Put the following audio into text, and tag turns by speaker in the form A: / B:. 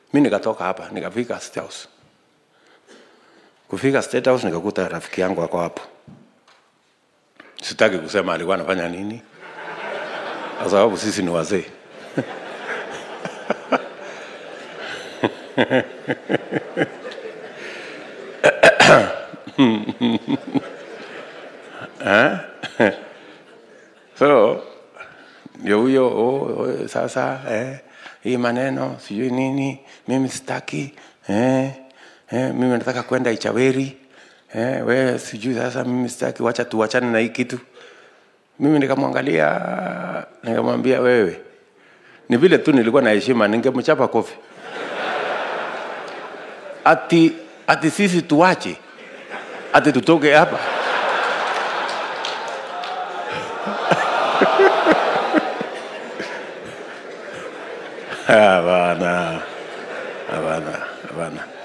A: mi nikatoka hapa nikafika State House. Kufika State House nikakuta rafiki yangu ako hapo. Sitaki kusema alikuwa anafanya nini, kwa sababu sisi ni wazee. so ndio huyo oh, oh, sasa eh, hii maneno sijui nini, mimi sitaki eh, eh, mimi nataka kwenda Ichaweri eh, we sijui sasa, mimi sitaki, wacha tuwachane na hii kitu. Mimi nikamwangalia nikamwambia, wewe ni vile tu nilikuwa na heshima, ningemchapa kofi ati ati sisi tuwache ati tutoke hapa Hapana, hapana, hapana.